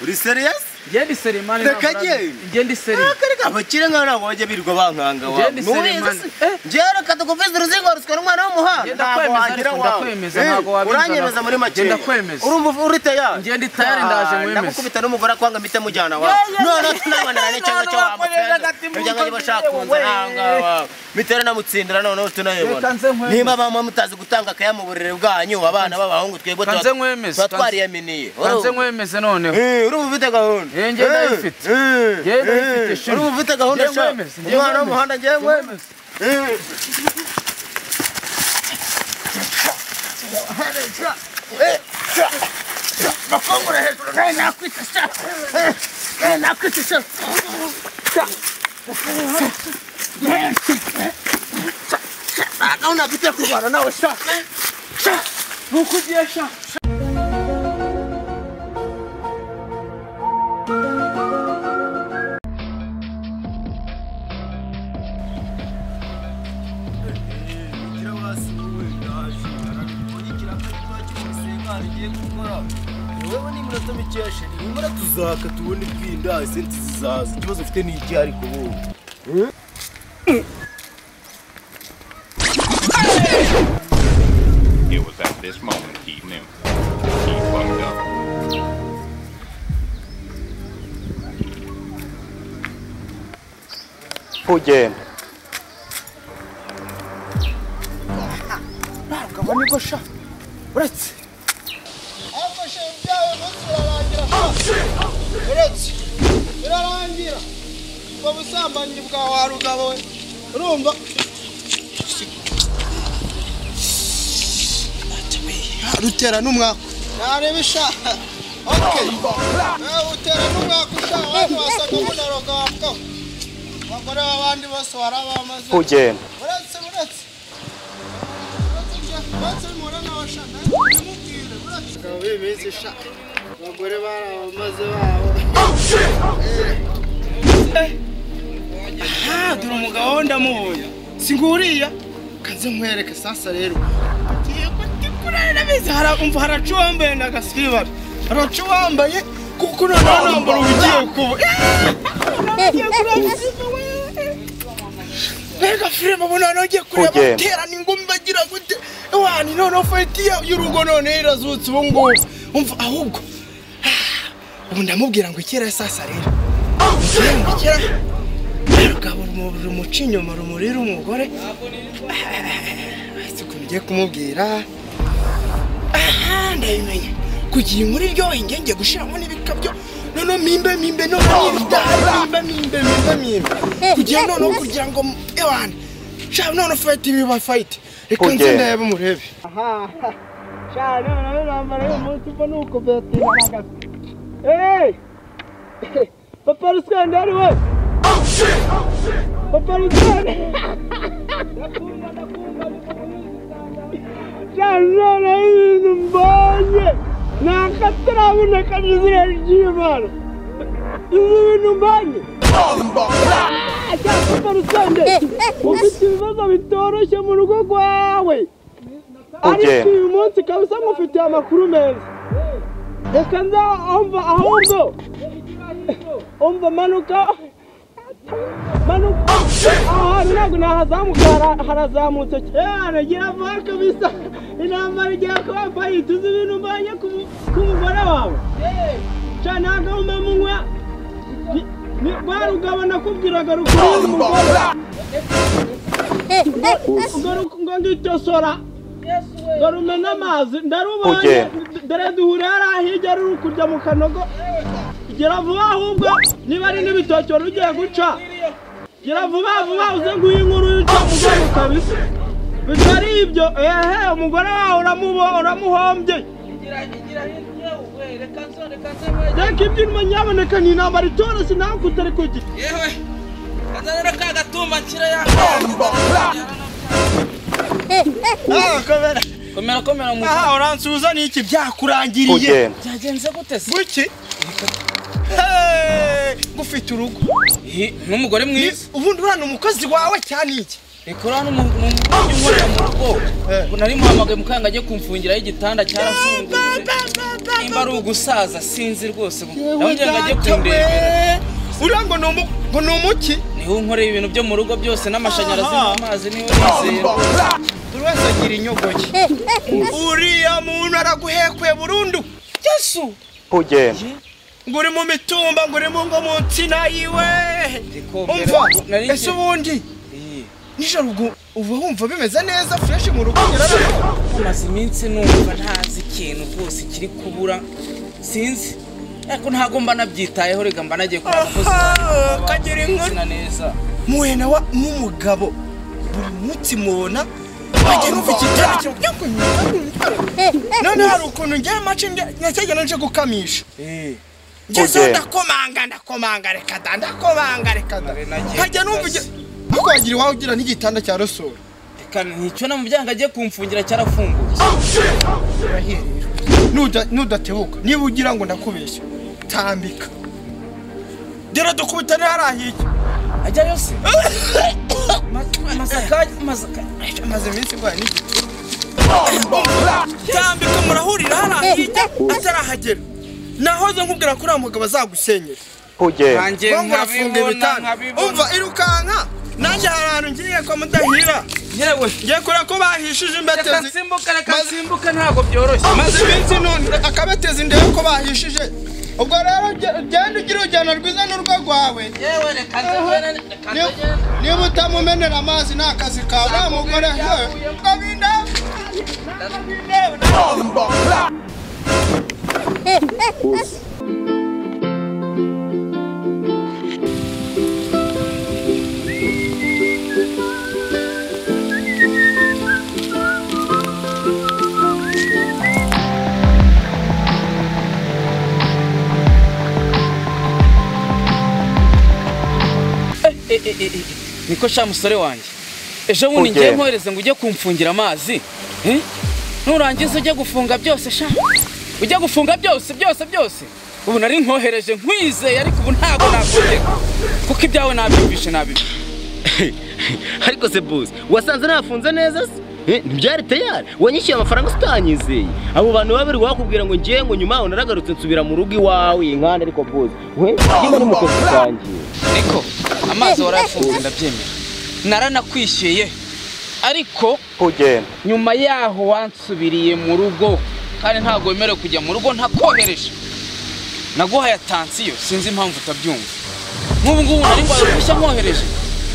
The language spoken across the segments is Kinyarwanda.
uri seriyasi Ngende iseri mani Reka ntabwo njye. urazi. Ngende iseri. akareka abakire nka ntabwo bajya birirwa bankanga wawe Ngende nubizi Selemani. se Eh. ngewe reka tugufize uruzingo ruswa n'umwana w'umuhanga Nge ntabwo ndakwemeza wagira ariko wawe ndakwemeza, Eh, ntabwo wabizana. uranyemeza muri make Nge ndakwemeza. urumva uri tayari Nge ndi tayari, ndaje Ah, nkwemeze. ndagukubita n'umugore akwanga mpite mujyana wawe none tunabonana n'ikibazo cyo wakoresha wamutsinda agati mu kugira ngo niba ntoki ushaka yewe. kunzanga wawe mitera namutsindira noneho tunayibona Reka nze nkwemeze. niba abamama mutazi gutanga akaya mu burere bwanyu abana b'abahungu twebwe Reka tuba nze nkwemeze. tuba twariyaminiye Kanze nkwemeze noneho. Eh, urumva ufite gahunda Eh, njye ndayifite. Eh, Njye ndayifite, eh, shuri. urumva ufite gahunda Njye sha nkwemeze, njye umwana nkwemeze. w'umuhanda njyewe Nkwemeze. Eh. wowe n'iminota mikeya sheri nimara tuzaka tubone ibwinda esenti zizaza ikibazo ufite ni iki ariko wowe It was at this moment he knew. He fucked up. ugenda kabone ko sha uretse afashe ibyawe umunsi urarangira uretse birarangira ubwo busambanyi bwa wa rugabo we urumva rutera n'umwaku nareba ishaka okay nawe utera n'umwaku ushaka abantu wasaga munaroga wapfaho abagore b'abandi bose warabamaze ugenda uretse uretse uretse mpura n'abashaka ndamubwire uretse abagabo b'iminsi sha abagore barabamaze babo aha dore umugabo we ndamubonye si nguriya kanze nkwereke sasa rero ngiye kurarira bizi harumva haraca uwambaye na gasiribari haraca uwambaye kuko noneho nambara ubugiye kuba ugiye kureba izina we mbega filime ubu noneho ugiye kureba Ugenda. baterana ingumi bagira gute wani noneho fayiti ya- y'urugo noneho irazutse ubu ngubu umva ahubwo ah, ubu ndamubwira ngo ikere sasa rero ngo ikere rugabo rumu- rumuca inyuma rumurira umugore si ukuntu ugiye kumubwira aha ndabimenye kugira inkuru iryoheye ngenge gushiramo n'ibikabyo noneho mimbe mimbe noneho n'ibidayi mimbe mimbe mimbe mimbe kugira noneho kugira ngo ewana shaka noneho fayiti biba fayiti reka nze Ugenda. ndebe murebe cyane noneho nambara uyu munsi ubwo ni uko betinagaga eee papa rusende ari we papa rusende ndakumva ndakumva cyane noneho ibintu mbonye ni akataraboneka n'izina ry'imana izi bintu mbonye cyane papa rusende ufite ibibazo bitoroshye mu rugo rwawe ariko uyu munsi kabisa mufitiye amakuru meza reka nza umva ahubwo umva manuka manuka aha hantu ntabwo nahazamuka hara- harazamutse cyane gira vuba kabisa intambara igiye kuba fayiti uzi ibintu mbanye ku mu- ku mugore wawe cyane ntabwo munywa rwa rugabo nakubwiraga rukuri umugore ngo ngitosora ngo rumena amazi ndarubonye Ugenda. dore duhurira hariya hirya ruri kurya mu kanogo gira vuba ahubwo niba ari n'ibitoki wari ugiye guca gira vuba vuba uze nguhe inkuru y'uca mugore kabisa bitari ibyo ehe umugore wawe uramubo- uramuhombye reka ibyinwa nyaboneka ni intambara itoroshye nawe kutari kugira Komera komera mu. aha uransubiza ni iki byakurangiriye ugenda Byagenze gute se? buki Hey, ngufite urugo Hi, N'umugore Ni- mwiza. ubundi uriya ni umukozi wawe cyane iki Ikora hano mu mu- mu- inkorera mu rugo. Nari muhamagaye mukanga agiye kumfungiraho igitanda cyarafunguye. nimba ari ugusaza sinzi rwose yewe ndabona ngo ajye data kundebera we uriya ngo ni umu- ngo ni umuki niho unkoreye ibintu byo mu rugo byose n'amashanyarazi Aha. n'amazi niwe nizera buri wese agira inyogoke uriya muntu araguhekwe burundu yesu kugenda ngo uri mu mitumba ngo uri mu ngo mu nsina yiwe umva ese ubundi nijoro ubwo uba wumva bimeze neza fureshi mu rugo nyiraramo maze iminsi numva ntazi ikintu rwose kiri kubura sinzi ariko ntabwo mba nabyitayeho rega mba nagiye kureba umukozi Aha, kagira inkoni. Insina neza muhuye nawe n'umugabo buri munsi mubona wagira umva ikigera none hari ukuntu ngira amace nyakigera nje gukamisha ngezeho ndakomanga ndakomanga reka da ndakomanga reka da nkajya numva igi- ariko wagira iwawe ugira n'igitanda cya rosoro reka nticyo na mu byango agiye kumfungira cyarafunguye Nuda- nudatebuka niba ugira ngo ndakubeshya tambika dore dukubita niharahiye ajyayo se Ma- masaka masaka maze iminsi ndwara n'igitu tambika murahurira harahiye atarahagera nahoze nkubwira ko uriya mugabo azagusenyera kugenda nanjye Ngo arafunga nkabibona ibitanda nkabibona umva irukanka nanjye hari ahantu ngiye kwa mudahira yewe ngiye kureba ko bahishije reka imbetezi nsimbuka reka Maze- nsimbuka ntabwo byoroshye maze iminsi none akabetezi ndebe ko bahishije ubwo rero ge- genda ugira urugendo rwiza n'urwo rwawe yewe reka nzagenda reka Ni- nzagenda niba utamumenera amazi ni akazi kawe nta mugore yewe Kabinda- Eh, eh, eh, eh. niko sha musore wanjye ejo bundi ngiye mwohereze ngo ujye kumfungira amazi Eh? nurangiza ujye gufunga byose sha ujye gufunga byose byose byose ubu nari nkohereje nkwizeye ariko ubu ntabwo nakongeka kuko ibyawe nabyumvishe nabibi ariko se bose wasanze nafunze neza se Eh, ntibyari tayari wanyishyuye amafaranga utanyizeye abo bantu babiri wakubwira ngo ngiye ngo nyuma yaho naragarutse nsubira mu rugo iwawe inkanda ariko bose we niba ni mu kazi kanjye niko amazi warafunze ndabyemera naranakwishyuye ariko kugenda nyuma yaho wansubiriye mu rugo kandi ntabwo wemerewe kujya mu rugo ntakohereje naguhaye atansiyo sinzi impamvu utabyumva nk'ubu ngubu nari ngo ruhushya mwohereje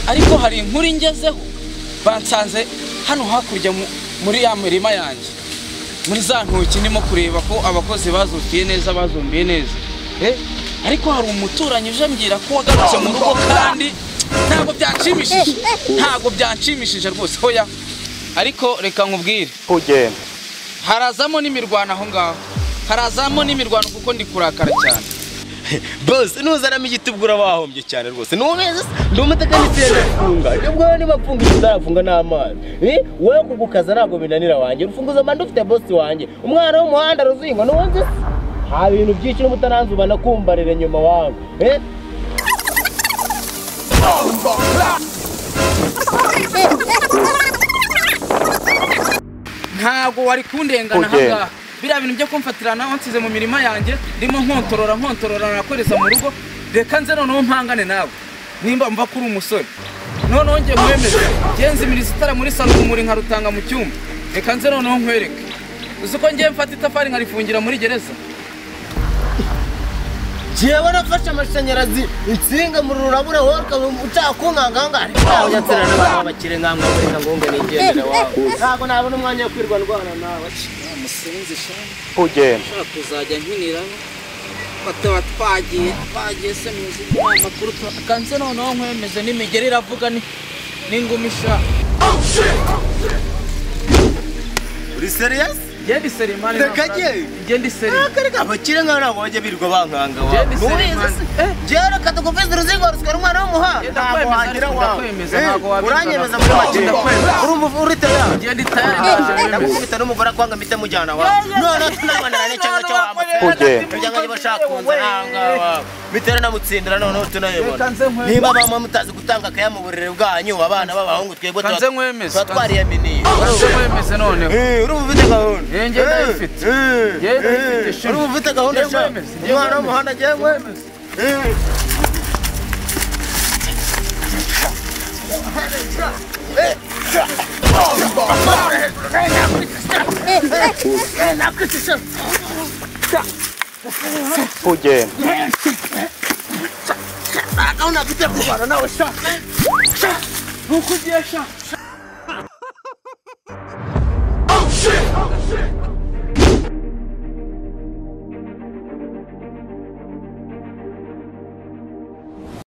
ariko hari inkuru ingezeho bansanze hano hakurya mu- muri ya mirima yanjye muri za ntoki ndimo kureba ko abakozi bazukiye neza bazumbiye neza Eh, ariko hari umuturanyi uje ambwira ko wagarutse mu rugo kandi ntabwo byanshimishije ntabwo byanshimishije rwose hoya ariko reka nkubwire kugenda harazamo n'imirwano aho ngaho harazamo n'imirwano kuko ndi kurakara cyane bose nuzanamo igitubwura bahombye cyane rwose nubeza se ndi umutekinisiye ndafunga nibwo niba mfunga icyo uzarafunga n'amazi Eh, wowe kugukaza ntabwo binanira wanjye urufunguzo mba ndufite bosi wanjye umwana w'umuhanda ruzingo nubonze se nta bintu byinshi n'uba utaranzuba nakumbarire nyuma wawe Eh, ntabwo wari kundengana aha Ugenda. ngaha biriya bintu byo kumfatira nawe nsize mu mirima yanjye ndimo nkontorora nkontorora nakoreza mu rugo reka nze noneho mpangane nawe nimba mva ko uri umusore noneho ngiye mwemeze ngenzi imirizo itara muri salo rumuri nkarutanga mu cyumba reka nze noneho nkwereke uzi ko ngiye mfata itafari nkarifungira muri gereza jewe nafashe amashanyarazi insinga mu rurabura wowe utakunkangahangaha ariko ntawe nyatsira n'abantu b'abakire nkamwe bureka ngo nge nigendere wawe ntabwo nabona umwanya wo kwirwa ndwana nawe musinzi shani kugenda ushaka kuzajya nkiniraho bataba twagiye twagiye se mu zindi makuru kanze noneho nkwemeze n'imigeri iravuga ni n'ingumi ishaka uri serious ngende iseri mani Reka njye. ngende iseri akareka abakire nkawe ntabwo bajya birirwa bankanga Jewe wawe ni Nubizi se? Selemani. jewe reka tugufize uruzingo rusigara umwana w'umuhanga Jenda ntabwo kwemeza, wagira jenda wawe kwemeza, Eh, ntabwo wabikora. uranyemeza muri make Jenda kwemeza. urumva uva urite yawe ngende itayari ndakubita n'umugore akwanga mpita mujyana wawe noneho tunabonana n'icyanga cyo wamutsindira Kugenda. kugira ngo niba ashaka kunza ahangaha wawe bitera namutsindira noneho tunayibona Reka nze nkwe- niba bamwe mutazi gutanga akaya mu burere bwanyu abana b'abahungu twebwe Reka tuba nze nkwemeze. tuba twariyaminiye kanze nkwemeze noneho Eh, urumva ufite gahunda Eh, njye ndayifite. Eh, eh. ye rero ifite wari ishema ufite gahunda Yewe nshya mwemezi, yewe umwana w'umuhanda agiye mwemeza Uganda.